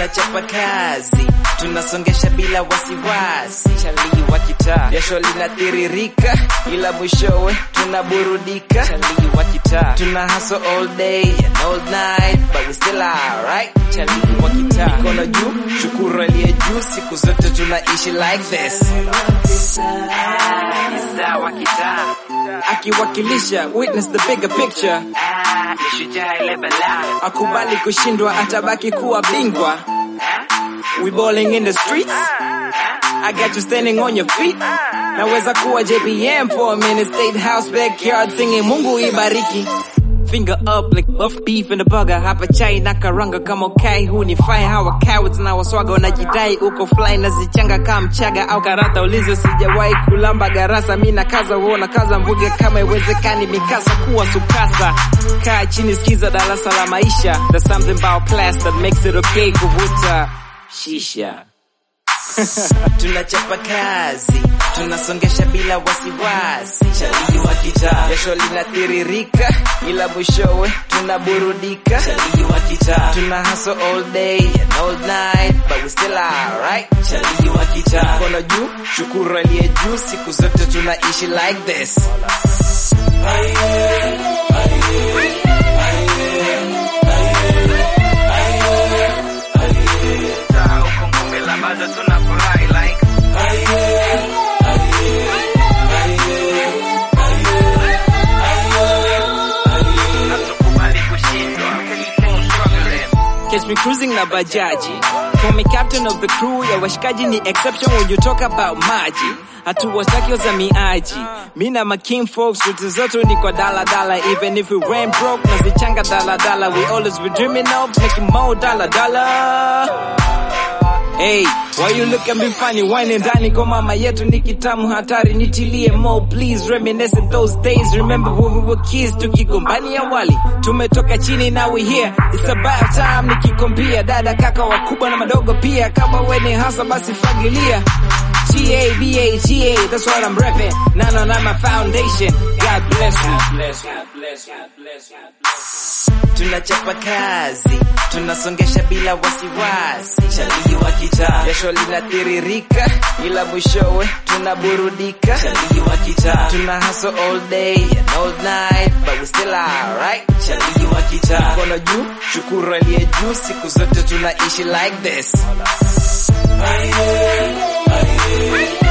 tunachapa kazi tunasongesha bila wasiwasi chalii wa kitaa jasho linatiririka ila mwishowe tunaburudika chalii wa kitaa tuna hustle all day and all night but we still alright chalii wa kitaa mikono juu shukuru aliye juu siku zote tunaishi like this Star wa kitaa akiwakilisha witness the bigger picture ni shujaa ile balaa akubali kushindwa atabaki kuwa bingwa we balling in the streets I got you standing on your feet naweza kuwa JPM for a minute state house backyard singing Mungu ibariki Finger up like buff beef in the burger hapa chai na karanga kama ukai huu ni fine hawa cowards na waswaga wanajidai uko fly na zichanga kama mchaga au karata ulizo sijawahi kulamba garasa mi na kaza uona kaza mvuge kama iwezekani mikasa kuwa sukasa kaa chini sikiza darasa la maisha there's something about class that makes it okay kuvuta shisha tunachapa kazi tunasongesha bila wasiwasi chalii wa kitaa jasho linatiririka ila mwishowe tunaburudika chalii wa kitaa tuna hustle all day and all night but we still alright chalii wa kitaa mkono juu shukuru aliye juu siku zote tunaishi like this huko ngome la bado tunafurahi like hatukubali kushindwa Catch me cruising na bajaji Call me captain of the crew ya washikaji ni exception when you talk about maji hatuwataki wazamiaji mi na making folks ruti zetu ni kwa dala dala even if we ran broke nazichanga dala dala we always be dreaming of making more dala dala Hey, why you look at me funny whining ndani kwa mama yetu ni kitamu hatari nitilie more please reminiscing those days remember when we were kids tukigombania wali tumetoka chini now we here it's about time nikikompia dada kaka wakubwa na madogo pia kama we ni hasa basi fagilia G-A-B-A-G-A, that's what I'm repping. Nano na my foundation. God bless me. Tunachapa kazi, tunasongesha bila wasiwasi. Chalii wa kitaa, jasho linatiririka, ila mwishowe tunaburudika. Chalii wa kitaa, tuna hustle all day and all night, but we still alright. Chalii wa kitaa, mkono juu, shukuru aliye juu, siku zote tunaishi like this.